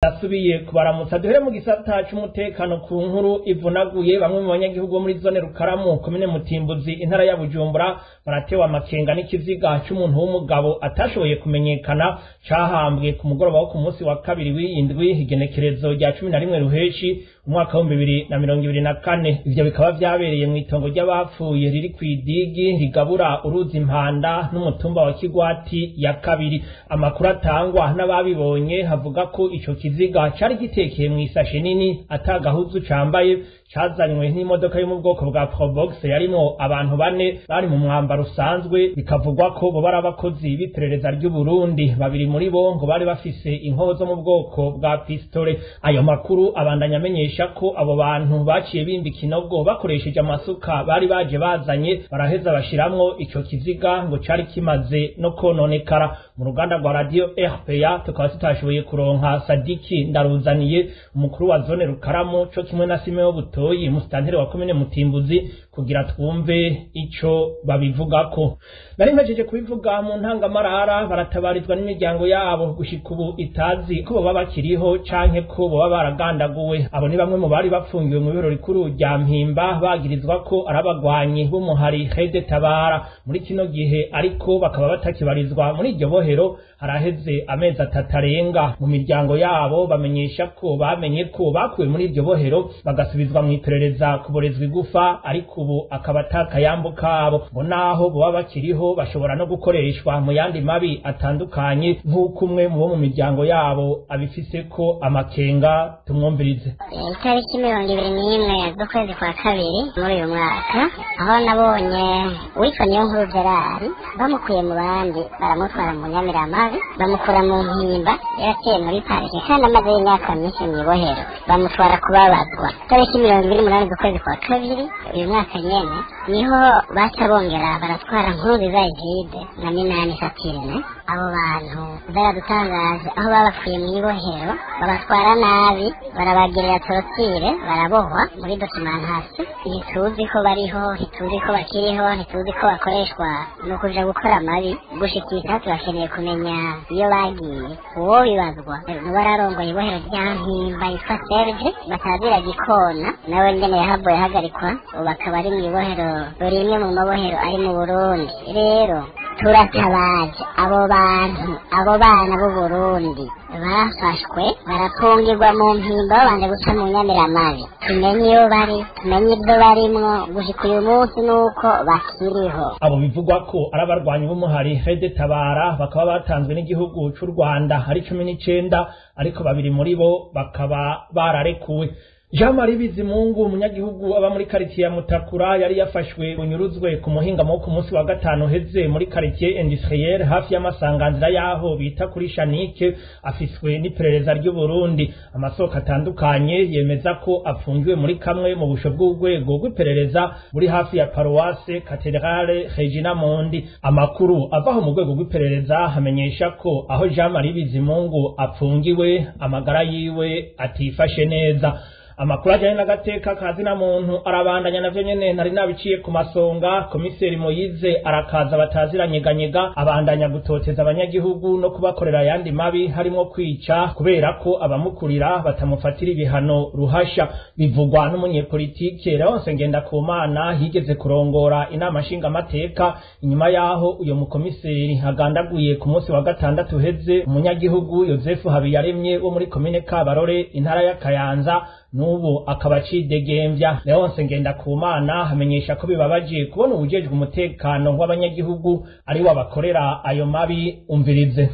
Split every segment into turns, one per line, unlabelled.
ndasubiye kubaramutsa duhere mu gisata c'umutekano ku nkuru ivunaguye bamwe mu banyagihugu bo muri zone rukaramu komine mutimbuzi intara ya bujumbura baratewe amakenga n'ikiziga c'umuntu w'umugabo atashoboye kumenyekana cahambwe ku mugoroba wo ku munsi wa kabiri w'iyindwi igenekerezo rya cumi na rimwe ruheshi umwaka w'ibihumbi bibiri na mirongo ibiri na kane ivyo bikaba vyabereye mw'itongo ry'abapfuye riri kw'idigi rigabura uruzi impanda n'umutumba wa kigwati ya kabiri amakuru atangwa n'ababibonye havuga ko ico kiziga cari gitekeye mw'isashe nini ata gahuzu cambaye cazanywe n'imodoka yo mu bwoko bwa probox yarimwo abantu bane bari mu mwambaro usanzwe bikavugwa ko bo bari abakozi b'iperereza ry'u Burundi babiri muri bo ngo bari bafise inkoho zo mu bwoko bwa pistole ayo makuru abandanya amenyesha ko abo bantu baciye bimba ikinogo bakoresheje amasuka bari baje bazanye baraheza bashiramwo ico kiziga ngo cari kimaze no kononekara mu ruganda rwa radio RPA tukaba tutashoboye kuronka Sadiki ndaruzaniye umukuru wa zone Rukaramu co kimwe na Simeo Butoyi musitanteri wa komine Mutimbuzi kugira twumve ico babivugako nari mpejeje kubivuga mu ntangamarara baratabarizwa n'imiryango yabo gushika ubu itazi ko boba bakiriho canke ko boba baragandaguwe abo ni bamwe mu bari bafungiwe mu biro rikuru rya mpimba bagirizwa ko ari abagwanyi b'umuhari hede tabara muri kino gihe ariko bakaba batakibarizwa muri iryo bohero haraheze amezi atatu arenga mu miryango yabo bamenyesha ko bamenye ko bakuwe muri iryo bohero bagasubizwa mu iperereza kuborezwa igufa ariko ubu akaba atakayambu kabo ngo naho boba bakiriho bashobora no gukoreshwa mu yandi mabi atandukanye nk'uko umwe mu bo mu miryango yabo abifise ko amakenga tumwumvirize
itariki mirongo ibiri n'imwe z'ukwezi kwa kabiri muri uyu mwaka aho nabonye uwitwa niyo nkuru gerari bamukuye mu bandi baramutwara mu nyamiramabi bamukura mu mpimba yaciye muri parike kandi amaze y'imyaka myinshi mu ibohero bamutwara kubabazwa itariki mirongo ibiri n'umunani z'ukwezi kwa kabiri uyu mwaka nyene niho baca bongera baratwara nkuru ziza egide na minani satirine abo bantu baradutangaje aho babakuye mu ibohero babatwara nabi barabagirira torotire barabohwa muri dokimentasi ntituzi ko bariho ntituzi ko bakiriho ntituzi ko bakoreshwa ni ukuja gukora amabi gushikika turakeneye kumenya iyo bagiye uwo bibazwa n'ubararongoye ibohero rya mpimba yitwa serge batazira gikona nawe nyene yahaboye ahagarikwa ubu akaba ari mu ibohero rimwe mu mabohero ari mu burundi rero turatabaje abo bantu abo bana b'u Burundi bafashwe barapfungirwa mu mpimba babanje guca mu nyamiramabi tumenye iyo bari tumenye ibyo barimwo gushika uyu munsi nuko bakiriho
abo bivugwa ko ari abarwanyi b'umuhari hede tabara bakaba batanzwe n'igihugu c'u rwanda ari cumi n'icenda ariko babiri muri bo bakaba bararekuwe Jean Marie Bizimungu umunyagihugu aba muri quartier ya Mutakura yari yafashwe bunyuruzwe ku muhingamo wo ku munsi wa gatanu heze muri quartier industrielle hafi y'amasanganzira yaho bita kuri Shanike afiswe n'iperereza ry'u Burundi amasoko atandukanye yemeza ko afungiwe muri kamwe mu busho bw'urwego rw'iperereza buri hafi ya paroisse Cathedrale Regina Mondi amakuru avaho mu rwego rw'iperereza hamenyesha ko aho Jean Marie Bizimungu apfungiwe amagara yiwe atifashe neza amakuru ajyanye n'agateka kazina muntu arabandanya navyo nyene nari nabiciye ku masonga komiseri moyize arakaza bataziranyeganyega abandanya gutoteza abanyagihugu no kubakorera ayandi mabi harimwo kwica kubera ko abamukurira batamufatira ibihano ruhasha bivugwa n'umunyepolitike Leonce Ngendakumana yigeze kurongora inama nshingamateka inyuma yaho uyo mukomiseri agandaguye ku munsi wa gatandatu uheze umunyagihugu Yozefu Habiyaremye wo muri komine Kabarore intara ya Kayanza n'ubu akaba acidegembya Leonce Ngendakumana hamenyesha ko bibabaje kubona ubujejwe umutekano w'abanyagihugu ari we abakorera ayo mabi umvirize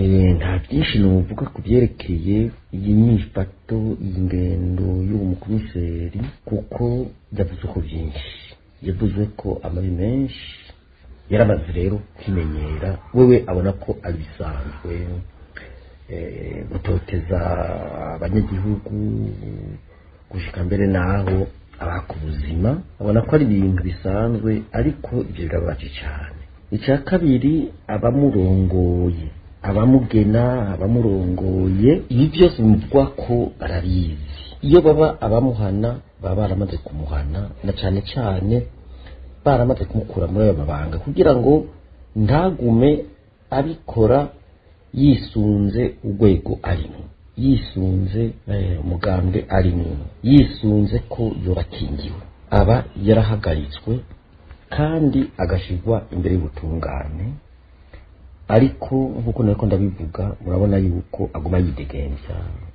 nta byinshi nuvuga ku byerekeye iyi myifato iyi ngendo y'uwo mukomiseri kuko yavuze ko byinshi yavuze ko amabi menshi yaramaze rero kwimenyera wewe abona ko ari bisanzwe gutoteza abanyagihugu gushika mbere naho abaka ubuzima abona ko ari ibintu bisanzwe ariko ibyo birababaje cyane icya kabiri abamurongoye abamugena abamurongoye ibi byose bimuvugwa ko barabizi iyo baba abamuhana baba baramaze kumuhana na cyane cyane baramaze kumukura muri ayo mabanga kugira ngo ntagume abikora yisunze urwego arimo yisunze umugambwe arimo yisunze ko yobakingiwe aba yarahagaritswe kandi agashyirwa imbere y'ubutungane ariko nk'uko nako ndabivuga murabona yuko aguma yidegembya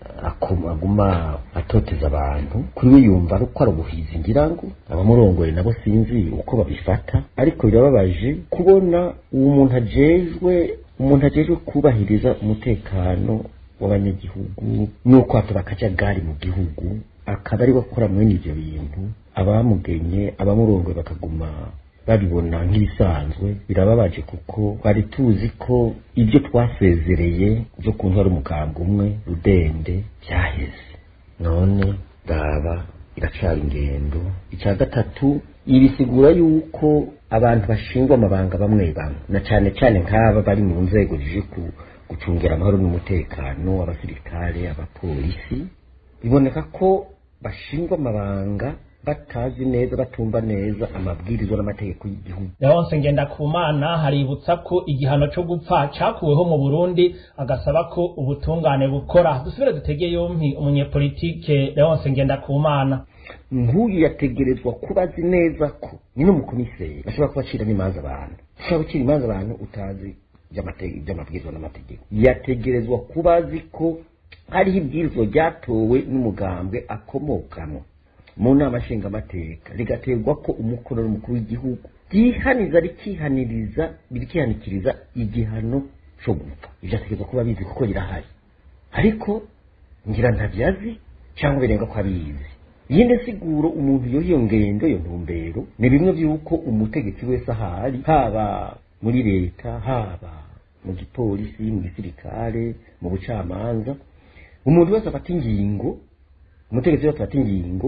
aguma atoteza abantu kuri we yumva ari uko ari ubuhizi ngira ngo abamurongoye nabo sinzi uko babifata ariko birababaje kubona uwo muntu ajejwe umuntu ajejwe kubahiriza umutekano w'abanyagihugu nuko hataba akajagari mu gihugu akaba ari gukora mwene ibyo bintu abamugenye abamurongoye bakaguma babibona nk'ibisanzwe birababaje kuko twari tuzi ko ibyo twasezereye byo kuntu ari umugambwe umwe rudende byaheze none ndaba iracara ingendo icya gatatu ibisigura yuko abantu bashingwa amabanga bamwe bamwe na cyane cyane nk'aba bari mu nzego zije gucungira amahoro n'umutekano abasirikare abapolisi biboneka ko bashingwa amabanga batazi neza batumva neza amabwiriza n'amategeko y'igihugu
leonse ngendakumana haributsa ko igihano cyo gupfa cyakuweho mu burundi agasaba ko ubutungane bukora dusubire dutege yompi umunyepolitike leonse ngendakumana
nk'uyu yategerezwa kuba azi neza ko ni n'umukomiseri ashobora kuba acira n'imanza abantu ushobora gucira imanza abantu utazi iby'amabwiriza n'amategeko yategerezwa kuba azi ko hariho ibwirizwa ryatowe n'umugambwe akomokamo mu nama nshingamateka rigaterwa ko umukono n'umukuru w'igihugu ryihaniza rikihaniriza rikihanikiriza igihano cyo gupfa ibyo ategerezwa kuba abizi kuko rirahari ariko ngira ntabyazi cyangwa birenga ko abizi yindi siguro umuntu yo iyo ngendo iyo ntumbero ni bimwe by'uko umutegetsi wese ahari haba muri leta haba mu gipolisi mu gisirikare mu bucamanza umuntu wese afata ingingo umutegetsi wese afata ingingo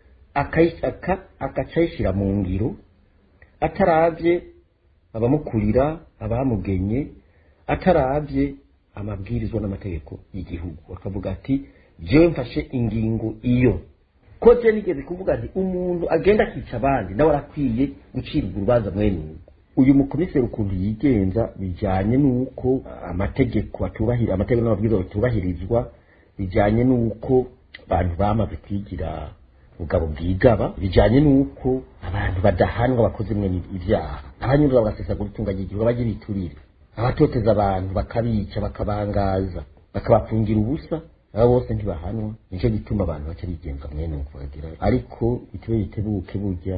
akacayishyira mu ngiro atarabye abamukurira abamugenye atarabye amabwirizwa n'amategeko y'igihugu akavuga ati jewe mfashe ingingo iyo ko je nigeze kuvuga nti umuntu agenda akica abandi nawe arakwiye gucirwa urubanza mwene uko uyu mukomiseri ukuntu yigenza bijyanye n'uko amategeko atubahira amategeko n'amabwiriza batubahirizwa bijyanye n'uko abantu bamaze kwigira ubugabo bwigaba bijyanye n'uko abantu badahanwa bakoze mwe ibyaha abanyurura bagasesagura itunga ry'igihugu bajya biturire abatoteza abantu bakabica bakabangaza bakabapfungira ubusa aba bose ntibahanwa nicyo gituma abantu baca bigenza mwene uko bagira ariko bitewe bitebuke burya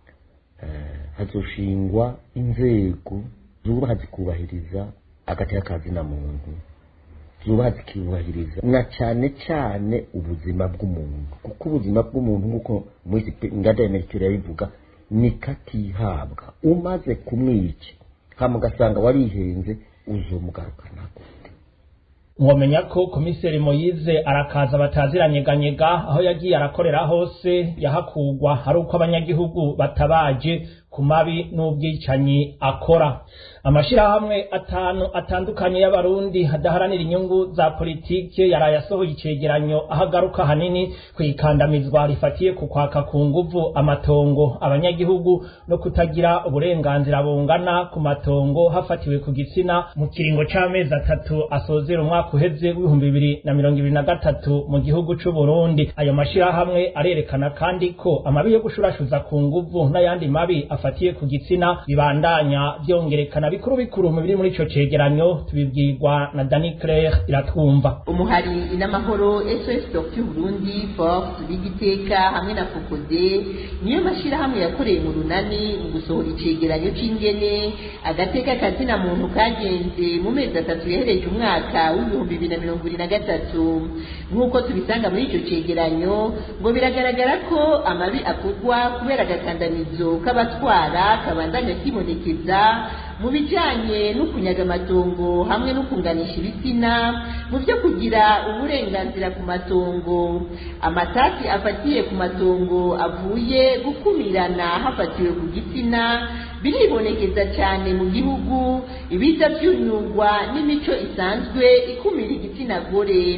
hazoshingwa inzego zubaha zikubahiriza agateka kazina muntu zubaha zikubahiriza na cyane cyane ubuzima bw'umuntu kuko ubuzima bw'umuntu nk'uko muri inganda ya merikire yabivuga ni katihabwa umaze kumwica hama ugasanga warihenze uzomugarukana gute
mwomenya ko komiseri moyize arakaza bataziranyeganyega aho yagiye arakorera hose yahakugwa ari uko abanyagihugu batabaje ku mabi n'ubwicanyi akora amashirahamwe atanu atandukanye y'abarundi adaharanira inyungu za politike yaraye asohoye icegeranyo aho agaruka hanini ku ikandamizwa rifatiye ku kwaka ku nguvu amatongo abanyagihugu no kutagira uburenganzira bungana ku matongo hafatiwe ku gitsina mu kiringo c'amezi atatu asozera umwaka uheze w'ibihumbi bibiri na mirongo ibiri na gatatu mu gihugu c'u Burundi ayo mashirahamwe arerekana kandi ko amabi yo gushurashuza ku nguvu n'ayandi mabi afatiye ku gitsina bibandanya vyongerekana bikuru bikuru mu biri muri ico cegeranyo tubibwirwa na Dani Claire iratwumva
umuhari n'amahoro SOS Docteur Burundi Force Bigiteka hamwe na Fokode niyo mashirahamwe yakoreye mu runani mu gusohora icegeranyo c'ingene agateka kazina muntu kagenze mu mezi atatu yahereje umwaka w'ibihumbi bibiri na mirongo ibiri na gatatu nk'uko tubisanga muri ico cegeranyo ngo biragaragara ko amabi akorwa kubera agakandamizo k'abatwara kabandanya kibonekeza mu bijanye no kunyaga amatongo hamwe no kunganisha ibitsina mu byo kugira uburenganzira ku matongo amatati afatiye ku matongo avuye gukumirana hafatiwe ku gitsina biribonekeza cyane mu gihugu ibiza byunyurwa n'imico isanzwe ikumira igitsina gore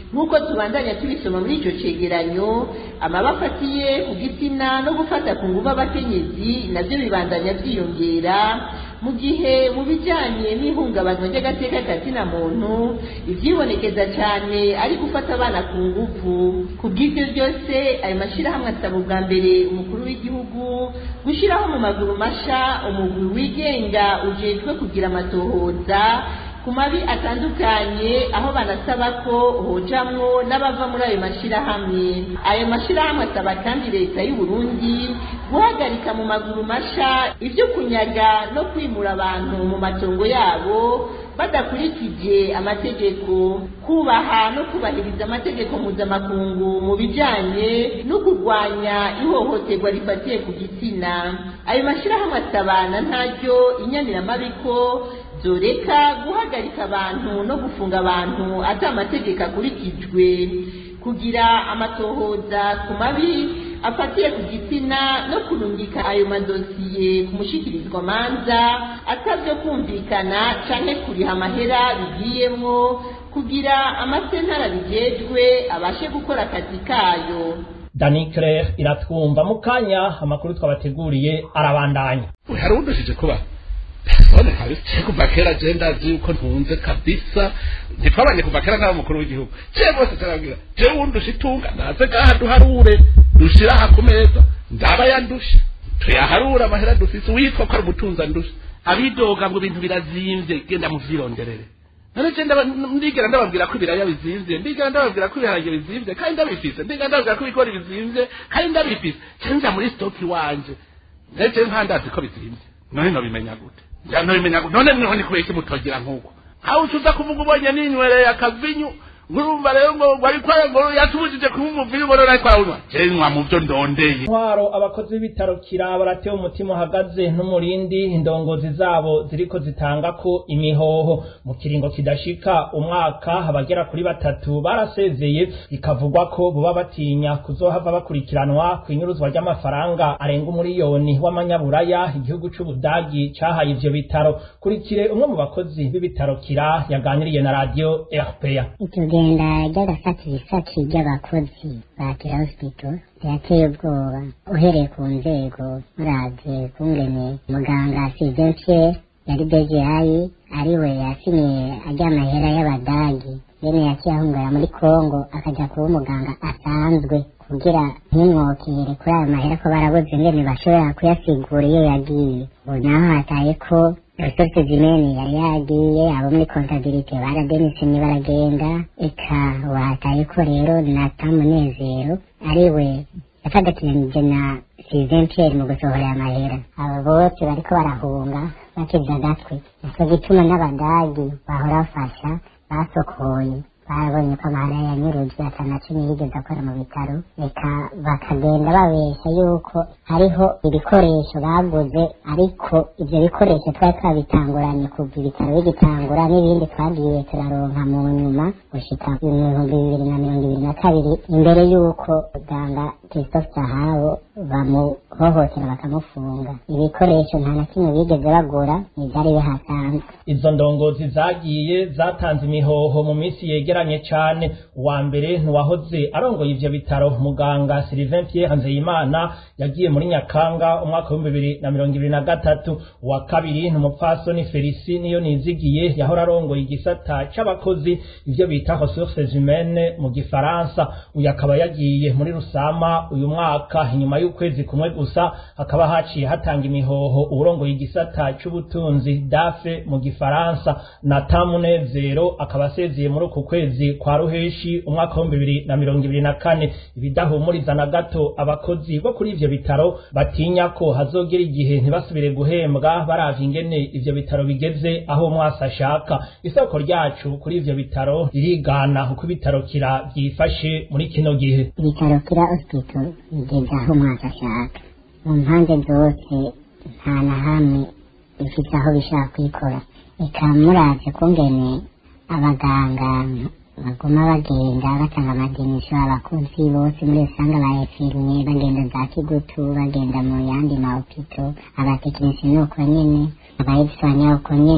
nk'uko tubandanya tubisoma muri icyo cegeranyo amaba afatiye ku gitsina no gufata ku nguvu abakenyezi nabyo bibandanya byiyongera mu gihe mu bijyanye n'ihungabanywa ry'agateka kazina muntu ibyibonekeza cyane ari gufata abana ku nguvu ku bw'ibyo byose ayo mashyirahamwe asaba ubwa mbere umukuru w'igihugu gushyiraho mu maguru masha umugwi wigenga ujejwe kugira amatohoza ku mabi atandukanye aho banasaba ko hojamwo n'abava muri ayo mashyirahamwe ayo mashyirahamwe asaba kandi leta y'u Burundi guhagarika mu maguru masha ibyo kunyaga no kwimura abantu mu matongo yabo badakurikije amategeko kubaha no kubahiriza amategeko mpuzamakungu mu bijyanye no kurwanya ihohoterwa rifatiye ku gitsina ayo mashyirahamwe asabana ntaryo inyamiramabi zoreka guhagarika abantu no gufunga abantu ati amategeko akurikijwe kugira amatohoza ku mabi afatiye ku gitsina no kurungika ayo madosiye ku mushikirizwa manza atabyo kumvikana canke kuriha amahera bigiyemwo kugira amasentara bijejwe abashe gukora akazi kayo
dani claire iratwumva mu kanya amakuru twabateguriye arabandanya
hari udushije kuba telefone kabisa kuva kera je ndazi yuko ntunze kabisa ntitwabanye kuva kera nawe mukuru w'igihugu je bose tarabwira je wundusha itunga naze gaha duharure dushira aha ku meza ndaba yandusha tuyaharura amahera dufise witwa ko ari umutunza ndusha abidoga ngo ibintu birazimvye genda muvyironderere none je ndigera ndababwira ko ibiraya bizimvye ndigera ndababwira ko ibiharage bizimvye kandi ndabifise ndigera ndababwira ko ibigori bizimvye kandi ndabifise cenja muri stoki wanje neje nkandazi ko bizimvye none nobimenya gute nobimenya gute none niho ni kubera iki mutogira nk'uko aho ucuza kuvuga ubonye ninywereye akavinyu ngurumva rero ngo wari kwaye ngo yatubujije kuba umuvinyu ngo none ariko arawunywa je nywa mu byo ndondeye
intwaro abakozi b'ibitaro kira baratewe umutima uhagaze n'umurindi indongozi zabo ziriko zitanga ko imihoho mu kiringo kidashika umwaka abagera kuri batatu barasezeye bikavugwa ko boba batinya kuzohava bakurikiranwa ku inyuruzwa ry'amafaranga arenga umuriyoni w'amanyaburaya igihugu c'ubudagi cahaye ivyo bitaro kurikire umwe mu bakozi b'ibitaro kira yaganiriye na radio RPA
itugenda ry'agasatisaki ry'abakozi ba kira hospital rirateye ubwoba uhereye ku nzego muravye kungene muganga sizense yari dejehayi ariwe yasinye ajya amahera y'abadagi yene yakiyahungara muri kongo akaja kuba umuganga asanzwe kugira ntimwokere kuri ayo mahera ko barabuze ngene bashobora kuyasigura iyo yagiye ubu naho hataye ko resources zimene yari yagiye abo muri kontabilite barademisini baragenda eka wataye ko rero nata munezero ariwe yafadakiranije na Sylvain Pierre mu gusohora aya mahera abo bose bariko barahunga bakiza agatwe nico gituma n'abadagi bahora bafasha basokoye barabonye ko amahera yanyurujwe ata na cumi yigeze akora mu bitaro reka bakagenda babesha yuko hariho ibikoresho baguze ariko ivyo bikoresho twari twabitanguranye kuva ibitaro bigitangura n'ibindi twagiye turaronka mu nyuma gushika ibihumbi bibiri na mirongo ibiri na kabiri imbere y'uko muganga christophe sahabo bamuhohotera bakamufunga ibikoresho nta na kimwe bigeze bagura n'ivyari bihasanzwe
izo ndongozi zagiye zatanze imihoho mu minsi yegeranye cane uwa mbere ntiwahoze arongoye ivyo bitaro muganga Sylvain Pierre Nzeyimana yagiye muri Nyakanga umwaka w'ibihumbi bibiri na mirongo ibiri na gatatu uwa kabiri ni umupfasoni Felicie niyo nizigiye yahora arongoye igisata c'abakozi ivyo bita ressources humaines mu gifaransa uyu akaba yagiye muri Rusama uyu mwaka inyuma y'ukwezi kumwe gusa hakaba haciye hatanga imihoho urongoye igisata c'ubutunzi dafe mu gifaransa na tamunezero akaba asezeye muri uku kwezi kwa ruheshi umwaka w'ibihumbi bibiri na mirongo ibiri na kane ibidahumuriza na gato abakozi bo kuri ivyo bitaro batinya ko hazogera igihe ntibasubire guhembwa baravye ingene ivyo bitaro bigeze aho umwasi ashaka isoko ryacu kuri ivyo bitaro ririgana uko ibitaro kira vyifashe muri kino gihe
ibitaro kira hospital bigeze aho umwaka ashaka mu mpande zose nta na hamwe bifite aho bishaka kwikora reka muravye kungene abaganga baguma bagenda batanga amadenisho abakozi bose muri rusange aba efirime bagenda za kigutu bagenda mu yandi mahopito abatekinisiye ni uko nyene abaedisanya uko nyene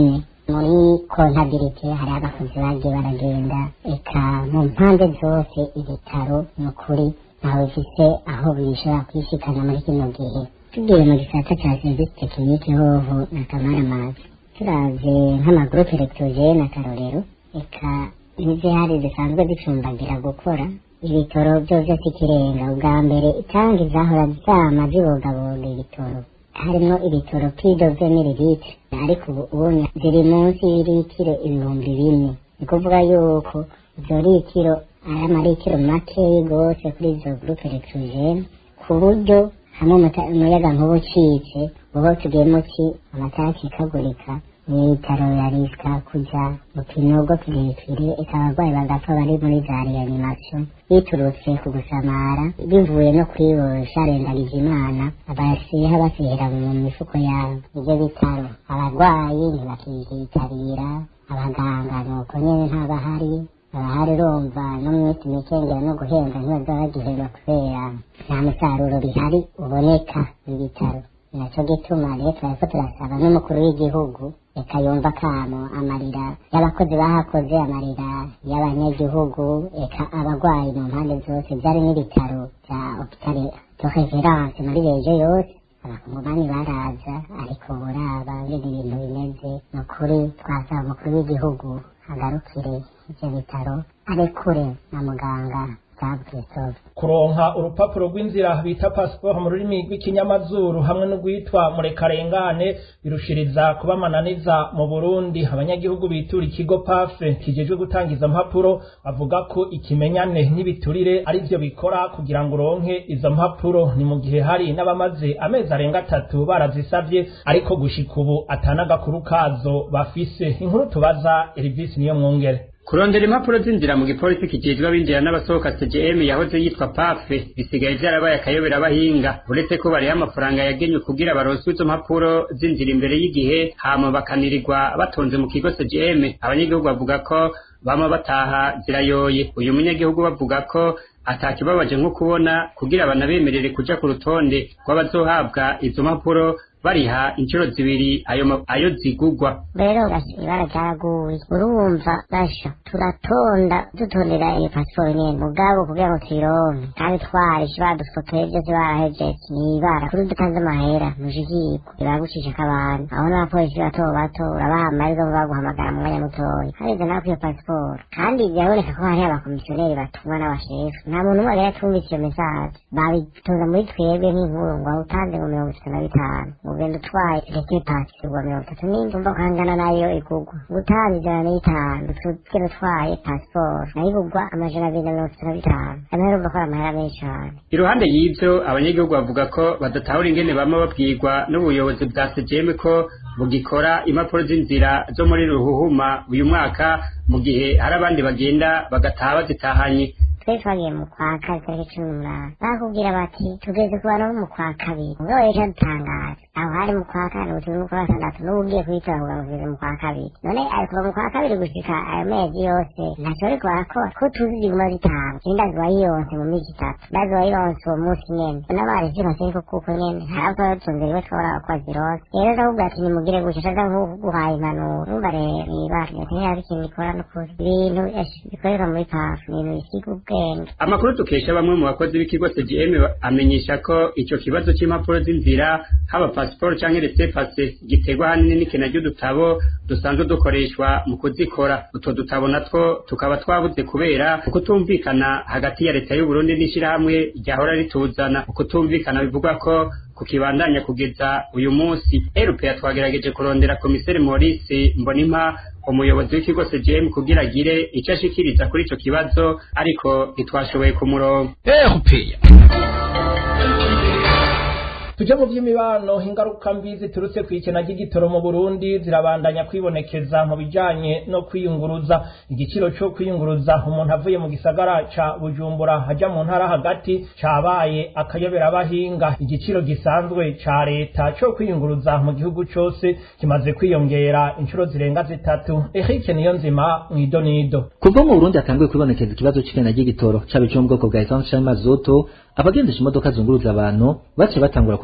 muri kontabilite hari abakozi bagiye baragenda eka mu mpande zose ibitaro ni ukuri ntawe bifise aho bishobora kwishikana muri kino gihe tugiye mu gisata ca serivisi tekinike hoho na kamaramazi turavye nk'amagurupe electrogene akarorero eka n'izihari zisanzwe zicumbagira gukora ibitoro byo vyose ikirenga ubwa mbere itangi zahora zama zibogaboga ibitoro harimwo ibitoro pidoze mililitre ariko ubu ubonye ziri munsi y'iritiro ibihumbi bine ni kuvuga yuko izo litiro ari amaritiro makeyi gose kuri izo gurupe electrogene ku buryo hamwe umuta- umuyaga nkuba ucitse uba tugiyemo ki amatara akikagurika n'ibitaro birarisika kuja mu kinogo kirekire eka abarwayi bagapfa bari muri za reanimation biturutse ku gusamara bivuye no kwibosha rendagije imana abasiha basihera mu mifuko yabo ivyo bitaro abarwayi ntibakivyitabira abaganga nuko nyene ntabahari abahari urumva no mu minsi mikengera no guhembwa ntibaza bagihemba kubera nta musaruro bihari uboneka mu bitaro naco gituma rero turariko turasaba n'umukuru w'igihugu reka yumva kamo amarira y'abakozi bahakoze amarira y'abanyagihugu eka abarwayi mu mpande zose vyari n'ibitaro vya hopitale de reference muri rejo yose abakongomani baraza ariko buraba ngene ibintu bimeze ni ukuri twasaba umukuru w'igihugu agarukire ivyo bitaro arekure na muganga Sabu Christophe
kuronka urupapuro rw'inzira bita pasiporo mu rurimi rw'ikinyamazuru hamwe n'urwitwa murekarengane birushiriza kuba amananiza mu burundi abanyagihugu bitura ikigo pafe kijejwe gutanga izo mpapuro bavuga ko ikimenyane n'ibiturire ari byo bikora kugira ngo uronke izo mpapuro ni mu gihe hari n'abamaze amezi arenga atatu barazisabye ariko gushika ubu atanagakuru kazo bafise inkuru tubaza erivisi niyo mwungere
kurondera impapuro z'inzira mu gipolisi kijejwe abinjira n'abasohoka CGM yahoze yitwa PAFE bisigaye vyarabaye akayobera abahinga uretse ko bariho amafaranga yagenywe kugira baronswe izo mpapuro z'inzira imbere y'igihe hama bakanirirwa batonze mu kigo CGM abanyagihugu bavuga ko bama bataha zirayoye uyu munyagihugu bavuga ko atakibabaje nko kubona kugira banabemerere kuja ku rutonde rw'abazohabwa izo mpapuro bariha inshuro zibiri ayo ma- ayo zigugwa
rero basha ibara ryaraguye urumva basha turatonda dutondera iyo pasiporo nyene mugabo kugira ngo tuyironke kandi twarishe badufotoye vyose barahejeje ni ibara kuri dutanze amahera mushikirwa biragucishako abantu aho n'abapolisi bato bato urabaha amahirwe ngo baguhamagara mu mwanya mutoya harize nawe iyo pasiporo kandi biraboneka ko hariho abakomisiyoneri batumwa n'abashefu nta muntu umwe rero atumvise iyo mesaje babitoza muri twebwe nk'inkuru ngo awutanze ngo mirongo itatu na bitanu ugenda utwaye reke pasi igurwa mirongo itatu n'indwi umva ko hangana nayo igurwa gutanga ijana n'itanu tugenda utwaye pasiporo nayo igurwa amajana abiri na mirongo itatu na bitanu amahera urumva ko ari amahera menshi cane
iruhande y'ivyo abanyagihugu bavuga ko badatahura ingene bama babwirwa n'ubuyobozi bwa CGM ko bugikora impapuro z'inzira zo muri ruhuhuma uyu mwaka mu gihe hari abandi bagenda bagataha bazitahanye
twe twagiye mu kwa kabiri tariki cumi n'umunani bakubwira bati tugeze ku bantu bo mu kwa kabiri ngo ejo dutangaje aho hari mu kwa kane ubu turi mu kwa gatandatu n'ubu ugiye kuyitora kugira ngo tugeze mu kwa kabiri none ari kuva mu kwa kabiri gushika ayo mezi yose ntacyo bariko barakora ko tuzi ziguma zitanga je ndazi wayiyonse mu misi itatu ndazi wayiyonse uwo munsi nyene n'abarezi basiriko kuko nyene ntabwo batunzire we twabona ko bazironse rero ndakubwira ati nimugire gutya caza nk'uguhaye impanuro numva rero ibara ntihari ikintu gikora n'ukuri ibintu esh, bikorerwa muri pafu ni ibintu bisiga ubwenge
amakuru dukesha bamwe mu bakozi b'ikigo CGM amenyesha ko ico kibazo c'impapuro z'inzira haba pasiporo canke resepase giterwa hanini n'ikena ry'udutabo dusanzwe dukoreshwa mu kuzikora utwo dutabo natwo tukaba twabuze kubera ukutumvikana hagati ya leta y'u Burundi n'ishirahamwe ryahora rituzana ukutumvikana bivugwa ko kukibandanya kugeza uyu munsi erupe twagerageje kurondera komiseri Maurice Mbonimpa umuyobozi w'ikigo CGM kugira agire ico ashikiriza kuri ico kibazo ariko ntitwashoboye kumuronka
erupeya
tuje mu by'imibano ingaruka mbi ziturutse ku ikena ry'igitoro mu burundi zirabandanya kwibonekeza mu bijanye no kwiyunguruza igiciro cyo kwiyunguruza umuntu avuye mu gisagara ca bujumbura aja mu ntara hagati cabaye akayobera abahinga igiciro gisanzwe ca leta cyo kwiyunguruza mu gihugu cose kimaze kwiyongera inshuro zirenga zitatu Eric Niyonzima mwidonido
Kuva mu Burundi hatanguye kwibonekeza ikibazo c'ikena ry'igitoro caba ico mu bwoko bwa essence canke mazutu abagendesha imodoka zunguruza abantu bace batangura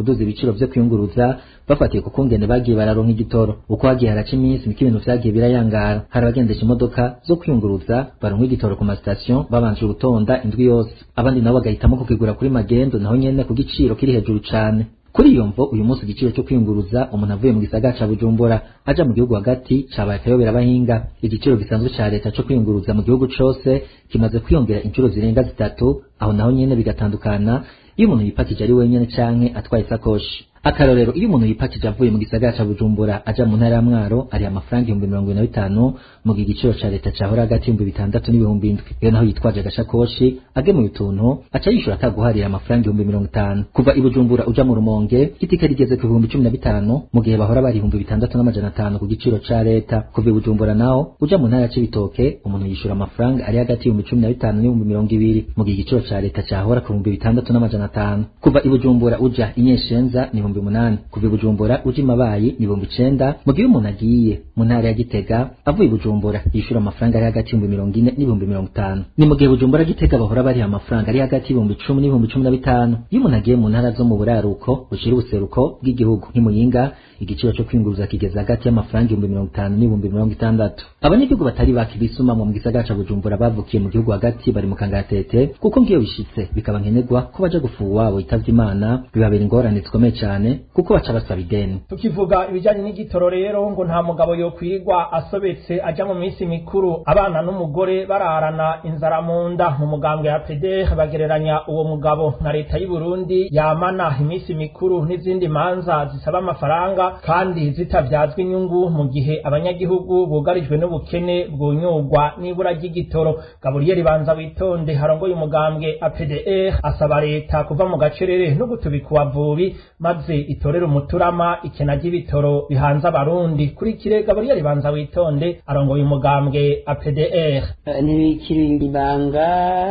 kuduza ibiciro vyo kwiyunguruza bafatiye ku kungene bagiye bararonka igitoro uko hagiye haraca iminsi niko ibintu vyagiye birayangara hari abagendesha imodoka zo kwiyunguruza baronka igitoro ku masitasiyo babanje gutonda indwi yose abandi nabo bagahitamo kukigura kuri magendo naho nyene ku giciro kiri hejuru cane kuri iyo mvo uyu munsi igiciro cyo kwiyunguruza umuntu avuye mu gisagara ca bujumbura aja mu gihugu hagati cabaye akayobera abahinga igiciro gisanzwe ca leta co kwiyunguruza mu gihugu cose kimaze kwiyongera inshuro zirenga zitatu aho naho nyene bigatandukana iyo umuntu yipakije ari wenyene canke atwaye isakoshi akarorero iyo umuntu yipakije avuye mu gisagara ca bujumbura aja mu ntara ya mwaro ari amafaranga ibihumbi mirongo ibiri na bitanu mu gihe igiciro ca leta cahora hagati y'ibihumbi bitandatu n'ibihumbi indwi iyo naho yitwaje agashakoshi agemuye utuntu aca yishura ataguharira amafaranga ibihumbi mirongo itanu kuva i bujumbura uja mu rumonge itike rigeze ku bihumbi cumi na bitanu mu gihe bahora bari ibihumbi bitandatu n'amajana atanu ku giciro ca leta kuva i bujumbura naho uja mu ntara ya cibitoke umuntu yishura amafaranga ari hagati y'ibihumbi cumi na bitanu n'ibihumbi mirongo ibiri mu gihe igiciro ca leta cahora ku bihumbi bitandatu n'amajana atanu kuva i bujumbura uja inyeshenza ni ibihumbi umunani kuva i bujumbura uja imabayi ni ibihumbi icenda mu gihe umuntu agiye mu ntara ya gitega avuye i bujumbura yishura amafaranga ari hagati y'ibihumbi mirongo ine n'ibihumbi mirongo itanu ni mu gihe bujumbura gitega bahora bariha amafaranga ari hagati y'ibihumbi icumi n'ibihumbi cumi na bitanu iyo umuntu agiye mu ntara zo mu buraruko bushira ubuseruko bw'igihugu nk'imuyinga igiciro cyo kwinguruza kigeze hagati y'amafaranga ibihumbi mirongo itanu n'ibihumbi mirongo itandatu abanyagihugu batari baki bisumamwo mu gisagara ca bujumbura bavukiye mu gihugu hagati bari mu kangaratete kuko ngiyo bishitse bikaba nkenerwa ko baja gufuha uwabo yitavye imana bibabera ingorane zikomeye cane kuko baca basaba ideni
tukivuga ibijanye n'igitoro rero ngo nta mugabo yokwirirwa asobetse aja mu minsi mikuru abana n'umugore bararana inzara mu nda mu mugambwe ya PDR bagereranya uwo mugabo na leta y'u Burundi yamana iminsi mikuru n'izindi manza zisaba amafaranga kandi zitavyazwa inyungu mu gihe abanyagihugu bugarijwe n'ubukene bwunyurwa n'ibura ry'igitoro Gabriel Banza witonde harongoye umugambwe APDR asaba leta kuva mu gacerere no gutubika uwavubi maze itorere umuturama ikena ry'ibitoro bihanze abarundi kuri kire Gabriel Banza witonde arongoye umugambwe APDR
ntibikiri ibanga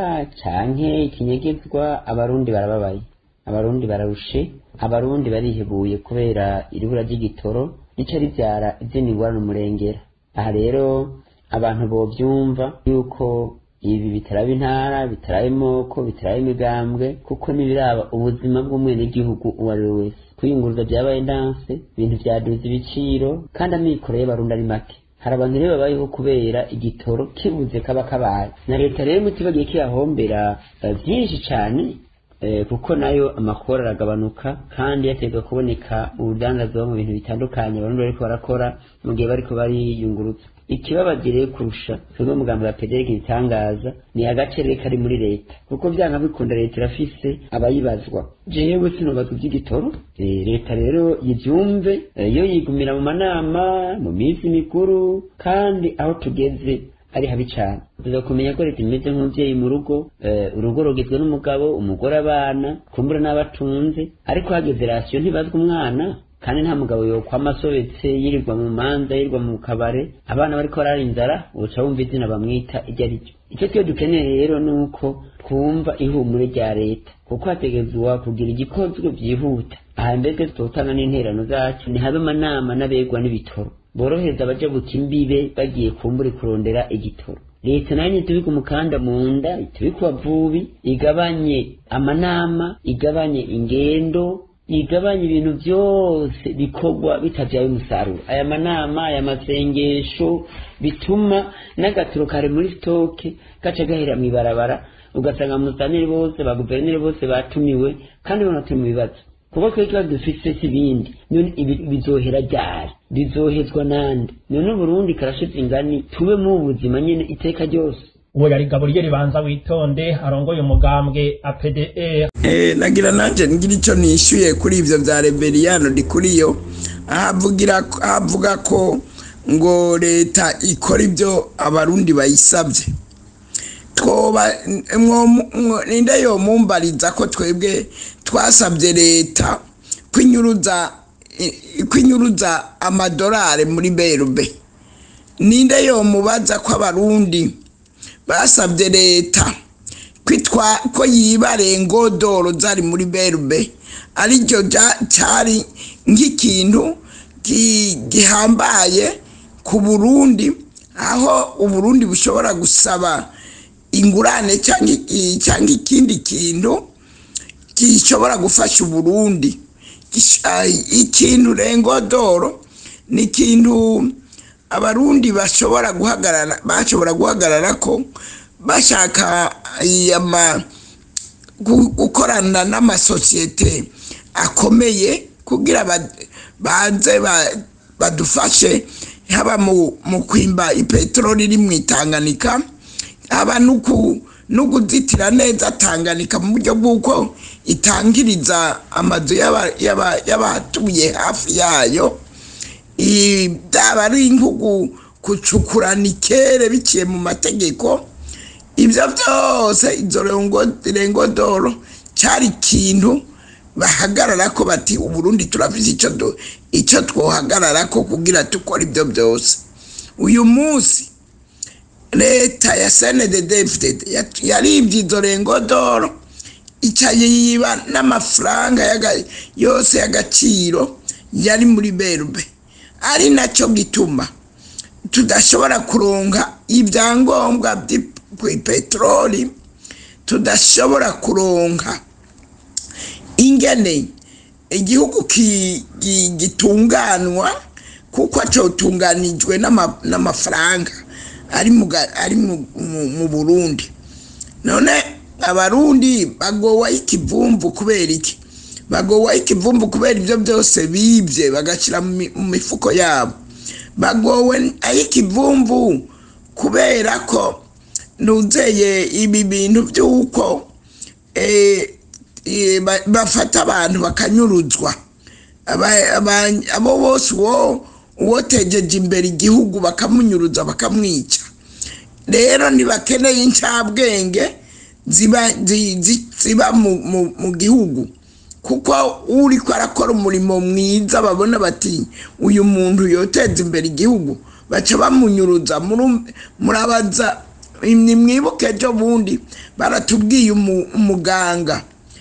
canke ikinyegezwa abarundi barababaye abarundi bararushe abarundi barihebuye kubera iribura ry'igitoro rica rivyara izindi ngorane umurengera aha rero abantu bovyumva yuko ibi bitaraba intara bitaraba imoko bitaraba imigambwe kuko nibiraba ubuzima bw'umwenegihugu uwo ari we wese kwiyunguruza vyabaye ndanse ibintu vyaduza ibiciro kandi amikoro y'abarundi ari make hari abantu rero babayeho kubera igitoro kibuze kaba kabaye na leta rero mutibagiye kiyahombera vyinshi cane kuko nayo amakuru aragabanuka kandi yategwa kuboneka urudandazwa mu bintu bitandukanye abarundi bariko barakora mu gihe bariko bariyungurutsa ikibabaje rero kurusha twebwe umugambi wa pederike ibitangaza ni agacerere kari muri leta kuko vyanga bikunda leta irafise abayibazwa jewe sinobazwa ivy'igitoro leta rero yivyumve yo yigumira mu manama mu minsi mikuru kandi aho tugeze ari habi cane tuza kumenya ko leta imeze nk'umuvyeyi mu rugo urugo rugizwe n'umugabo umugore abana kumbura n'abatunze ariko hageze rasiyo ntibazwa umwana kandi nta mugabo yokwama asobetse yirirwa mu manza yirirwa mu kabare abana bariko barara inzara uca wumva izina bamwita iryo ari ryo icyo twe dukeneye rero ni uko twumva ihumure rya leta kuko hategezwa kugira igikozwe vyihuta aha mbese tutotanga n'interano zacu ntihabe amanama n'abegwa n'ibitoro borohereza abaja buta imbibe bagiye kumbura kurondera igitoro leta nayo nitubika umukanda mu nda itubika ubavubi igabanye amanama igabanye ingendo igabanya ibintu byose bikorwa bitabyaye umusaruro aya manama aya masengesho bituma n'agaturo kare muri sitoke gaca gahera mu ibarabara ugasanga musanire bose ba guverineri bose batumiwe kandi banatuye mu bibazo kuko twe kibazo dufise si ibindi none ibi bizohera ryari bizohezwa nande none uburundi karashize ingani tube mu buzima nyene iteka ryose
uwo yari Gabriel Banza witonde arongoye umugambwe APDR
eh nagira nanje ngira ico nishyuye kuri ivyo vya Rebelliano dikuriyo ahavugira avuga ko ngo leta ikora ibyo abarundi bayisabye twoba ninde yo mumbariza ko twebwe twasabye leta kwinyuruza kwinyuruza amadolari muri berube ninde yo mubaza ko abarundi basabye leta kwitwa ko yiba rengodoro zari muri berube aricyo cyari nk'ikintu gihambaye ku burundi aho uburundi bushobora gusaba ingurane cyangwa ikindi kintu gishobora gufasha uburundi gisha- ikintu rengodoro ni ikintu abarundi bashobora guhagarara bashobora guhagarara ko bashaka ama gu- gukorana n'amasosiyete akomeye kugira ba- baze ba- badufashe haba mu mu kwimba ipeteroli iri mu itanganika haba nuku nukuzitira neza tanganika mu buryo bw'uko itangiriza amazu y'aba- y'aba- y'abatuye hafi yayo I- byaba ari nkugu gucukurana ikere biciye mu mategeko ibyo byose izo rengo- rengodoro cyari ikintu bahagarara ko bati uburundi turafise icyo du- icyo twohagarara ko kugira tukora ibyo byose uyu munsi leta ya snddfdd yaribye izo rengodoro ica yiba n'amafaranga yaga- yose y'agaciro yari muri berube ari nacyo gituma tudashobora kuronka ibyangombwa by'ipeteroli tudashobora kuronka ingene igihugu ki- gi- gitunganwa kuko cotunganijwe n'ama- n'amafaranga ari mu ga- ari mu- mu- mu burundi none abarundi bagowa ikivumvu kubera iki bagowa ikivumvu kubera ibyo byose bibye bagashyira mu mi- mu mifuko yabo bagowe ay'ikivumvu kubera ko nuzeye ibi bintu by'uko eh, eh, ba- bafata abantu bakanyuruzwa Aba- aba- abo bose uwo uwotegeje imbere igihugu bakamunyuruza bakamwica rero ntibakeneye incabwenge ziba zi- zi- ziba mu- mu- mu gihugu kuko uri ko arakora umurimo mwiza babona bati uyu muntu yoteza imbere igihugu baca bamunyuruza muru- murabaza nimwibuke ejo bundi baratubwiye umu- umuganga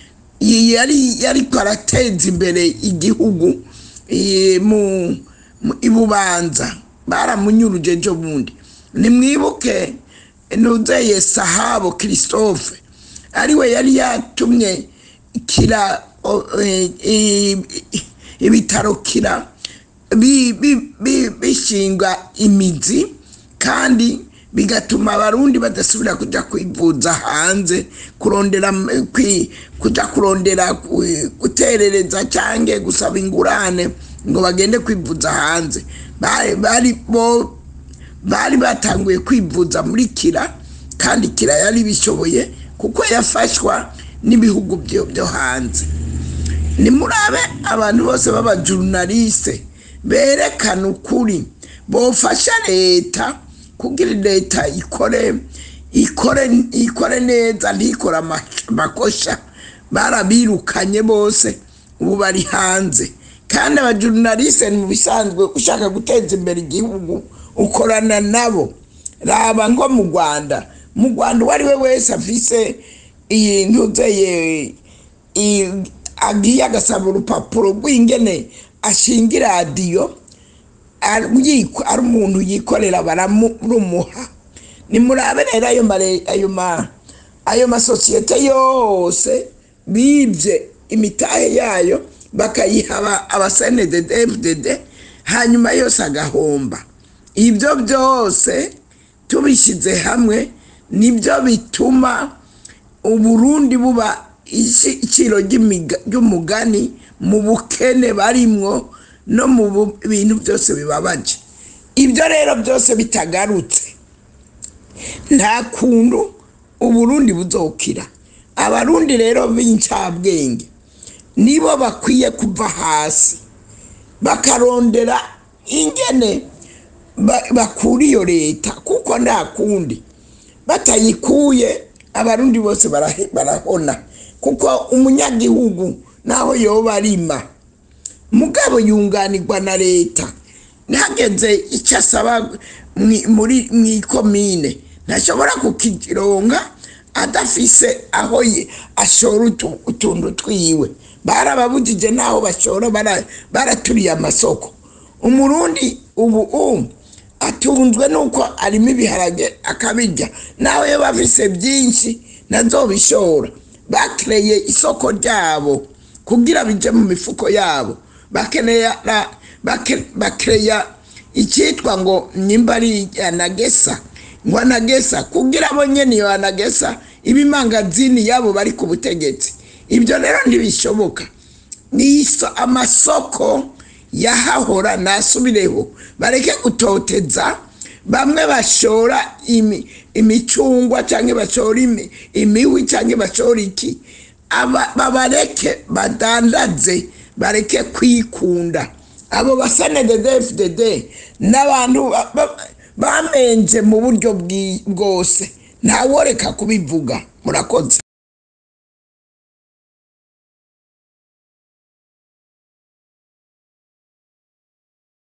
iyi yari yari ko arateza imbere igihugu eh, mu mu- i bubanza baramunyuruje ejo bundi nimwibuke nuzeye sahabo christophe ariwe yari yatumye kira o- eh, i- i- ibitaro kira bi- bi- bi- bishinga imizi kandi bigatuma abarundi badasubira kujya kwivuza hanze kurondera m- kwi- kujya kurondera ku- guterereza cyangwa gusaba ingurane ngo bagende kwivuza hanze bari bari bo bari batanguye kwivuza muri kira kandi kira yari bishoboye kuko yafashwa n'ibihugu byo byo hanze nimurabe abantu bose b'abajurnaliste berekana ukuri bofasha leta kugira leta ikore ikore ikore neza ntikore ama- amakosha barabirukanye bose ubu bari hanze kandi abajurnaliste mu bisanzwe ushaka guteza imbere igihugu ukorana nabo raba nko mu rwanda mu rwanda uwo ari we wese afise iyi ntuzeye i- agiye agasaba urupapuro rw'ingene ashinga iradiyo ari yiko- ari umuntu yikorera baramurumuha nimurabe rero ayo mare- ayo ma ayo masosiyete yose bibye imitahe yayo bakayiha aba- abasenedede fdd hanyuma yose agahomba ibyo byose tubishyize hamwe nibyo bituma uburundi buba ici- iciro ry'imiga- ry'umugani mu bukene barimwo no mu bu- bintu byose bibabaje ibyo rero byose bitagarutse nta kuntu uburundi buzokira abarundi rero b'incabwenge nibo bakwiye kuva hasi bakarondera ingene ba- bakura iyo leta kuko nta kundi batayikuye abarundi bose barahe- barahona kuko umunyagihugu naho yoba arima mugabo yunganirwa na leta ntihageze icyo asaba mwi- muri mu ikomine ntashobora kukironga adafise aho ye- ashora utu- utuntu twiwe barababujije n'aho bashora bara- baraturiye amasoko umurundi ubu ubu atunzwe nuko arimo ibiharage akabirya nawe iyo bafise byinshi nazobishora bakireye isoko ryabo kugira bije mu mifuko yabo bakenera bake- bakeya icyitwa ngo nimba ari anagesa ngo anagesa kugira abo nyene iyo anagesa ibimangazini yabo bari ku butegetsi ibyo rero ntibishoboka niso amasoko yahahora nasubireho bareke gutoteza bamwe bashora imi, imicungwa cyangwa bashora imi, imihwi cyangwa bashora iki Aba- babareke badandaze bareke kwikunda abo basanedede fdd n'abantu ba- ba- bamenje mu buryo bwi- bwose ntaworeka kubivuga murakoze